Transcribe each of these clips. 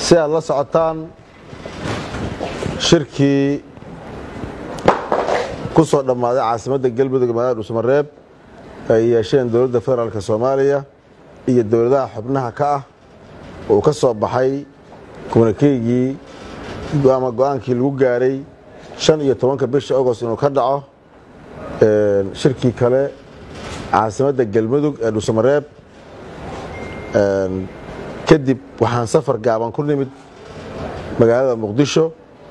si aad la socotaan shirkii ku soo dhammaaday caasimadda galmudug magaalada dhuusamareeb ay yeesheen dowladda federaalk soomaaliya iyo dowladaha xubnaha ka ah uu ka soo baxay kumanikeygii ama go-aankii lagu gaaray shan iyo tobanka bisha agost inuu ka dhaco shirkii kale caasimadda galmudug ee dhuusamareeb kadib waxaan safar gaaban ku nimid magaalada muqdisho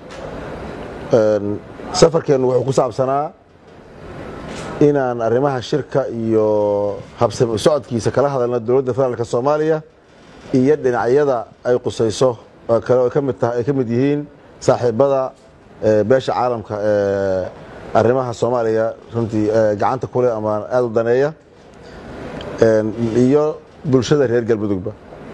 safarkeennu wuxuu ku saabsanaa inaan arrimaha shirka iyo habsami socodkiisa kala hadalna dowladda federaalk soomaaliya iyo dhinacyada ay qusayso oo kale ay ka mid yihiin saaxiibada beesha caalamka ee arrimaha soomaaliya runtii gacanta kuleh ama aada u daneeya iyo bulshada reer galmudugba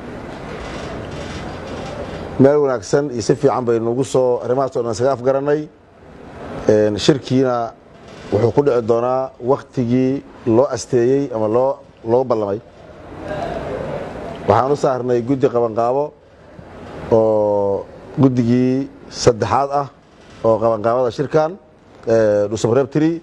meel wanaagsan iyo si fiican baynugu soo arrimahaas o dhan isaga afgarannay shirkiina wuxuu ku dhici doonaa waktigii loo asteeyey ama loo loo ballamay waxaan u saarnay guddi qabanqaabo oo guddigii saddexaad ah oo qabanqaabada shirkan dhuusamareeb tiri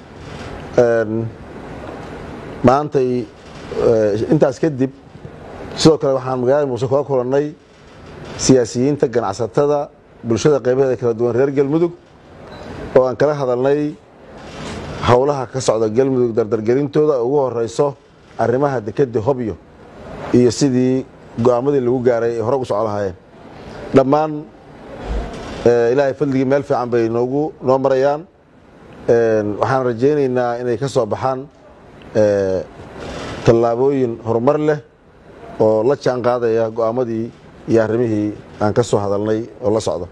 maantay intaas kadib sidoo kale waxaan magaalada muuse kula kulannay siyaasiyiinta ganacsatada bulshada qaybaheeda kala duwan reer galmudug oo aan kala hadalnay howlaha ka socda galmudug dardargelintooda ugu horeyso arrimaha dekedda hobyo iyo sidii go-aamadii lagu gaaray ay hore ugu soco lahaayeen dhammaan ilaahay fadligii meel fiican bay noogu noo marayaan waxaan rajaynaynaa inay ka soo baxaan tallaabooyin horumar leh oo la jaan qaadaya go-aamadii iyo arrimihii aan ka soo hadalnay oo la socda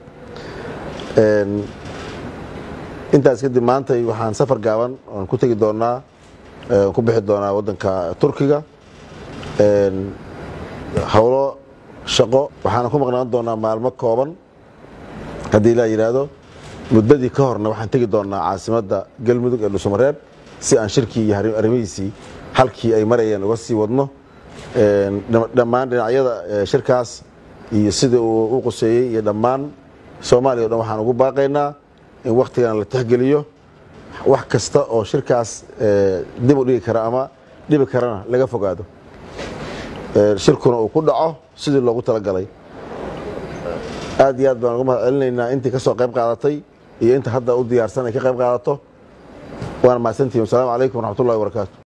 intaas kadib maantay waxaan safar gaaban aan ku tegi doonaa ku bixi doonaa waddanka turkiga howlo shaqo waxaana ku maqnaan doonaa maalmo kooban haddii ilaa yidhaahdo muddadii ka horna waxaan tegi doonaa caasimadda galmudug ee dhuusamareeb si aan shirkii iyo arrimihiisii halkii ay marayeen uga sii wadno dhammaan dhinacyada shirkaas iyo sida uu u quseeyey iyo dhammaan soomaaliya o dhan waxaan ugu baaqaynaa in wakhtigan la tixgeliyo wax kasta oo shirkaas dib u dhigi kara ama dhibi karana laga fogaado shirkuna uu ku dhaco sidii loogu talagalay aad iyo aad baan uga mahad celinaynaa intii ka soo qayb qaadatay iyo inta hadda u diyaarsan ay ka qayb qaadato waana mahadsantihin wasalaamu calaykum waraxmat ullahi wabarakaatu